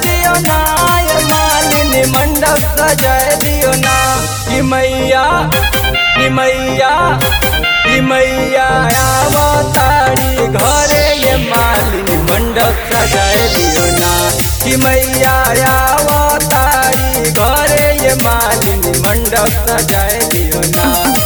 दियो ना ये मालिनी मंडप सजाए दियो ना कि मैया कि मैया कि मैया आवतारी घरे ये मालिनी मंडप सजाए दियो ना कि मैया आवतारी घरे ये मालिनी मंडप सजाए दियो ना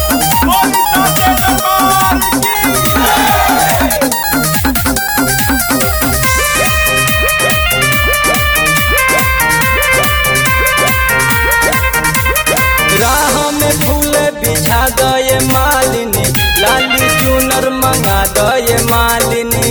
राह में फूल बिछा दये मालिनी लाली चुनर मंगा दये मालिनी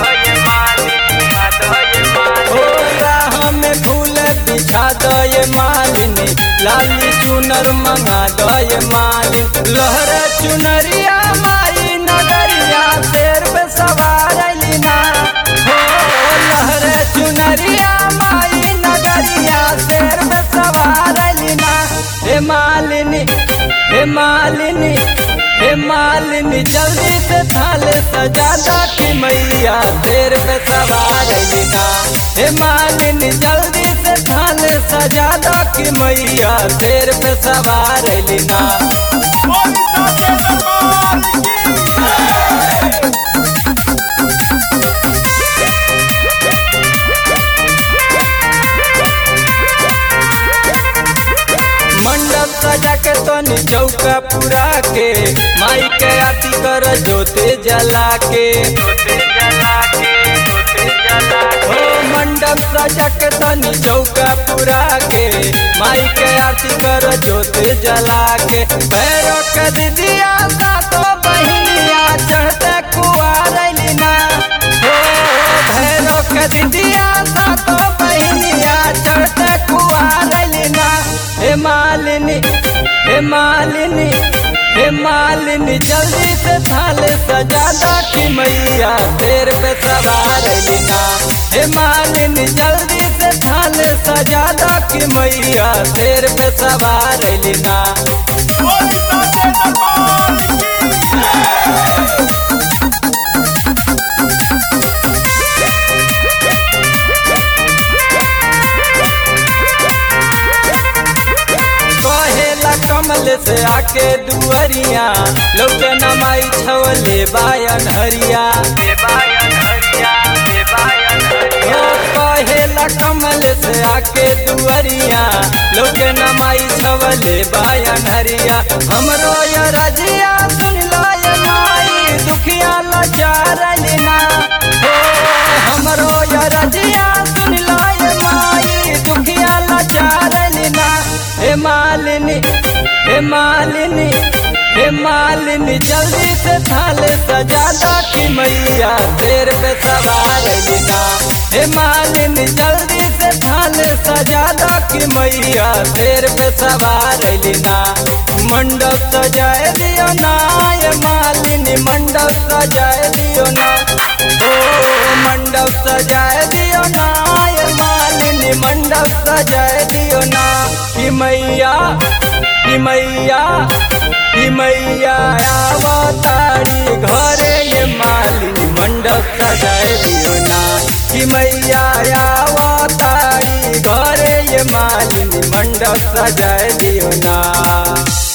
ओ राह में फूल बिछा दये मालिनी लाली चुनर मंगा दये मालिनी लहर चुनरिया माई नगरिया शेर पे सवार लीना हो लहर चुनरिया माई नगरिया शेर पे सवार लीना हे मालिनी हे मालिनी हे मालिनी जल्दी से थाले सजा दा कि मैया तेरे पे सवार लीना हे मालिनी जल्दी से थाले सजा दा कि मैया तेरे पे सवार लीना मंडप सजा के तनी चौका पुरा के माई के आरती कर जोते जला के ओ मंडप सजा के तनी चौका पुरा के माई के आरती कर जोते जला के भैरो के दीदिया सातो बहिनिया चढ़ते कुआर लीना हो भैरो के दीदिया सातो बहिनिया चढ़ते कुआर लीना हे मालिनी हे मालिनी हे मालिनी जल्दी से थाले सजा दा कि मैया तेरे पे सवार लीना हे मालिनी जल्दी से थाले सजा दा कि मैया तेरे पे सवार लीना कहेला कमल से आके दुअरिया लोग नमाई छवले बायन हरिया ओ कहेला कमल से आके दुअरिया लोग नमाई छवले बायन हरिया हमरो ये रजिया सुन लो ये माई दुखिया लाचार लेना हो हमरो ये रजिया सुन लो ये माई दुखिया लाचार लेना हे मालिनी हे मालिनी हे मालिनी जल्दी से थाले सजा दा कि मैया तेरे पे सवार लेना हे मालिनी जल्दी से थाले सजा दा कि मैया तेरे पे सवार लेना मंडप सजाए दियो ना ये मालिनी मंडप सजाए दियो ना ओ मंडप सजाए दियो ना ये मालिनी मंडप सजाए दियो ना कि मैया कि मैया कि मैया आवतारी घरे ये मालिनी मंडप सजाए दियो ना कि मैया आवतारी घरे ये मालिनी मंडप सजाए दियो ना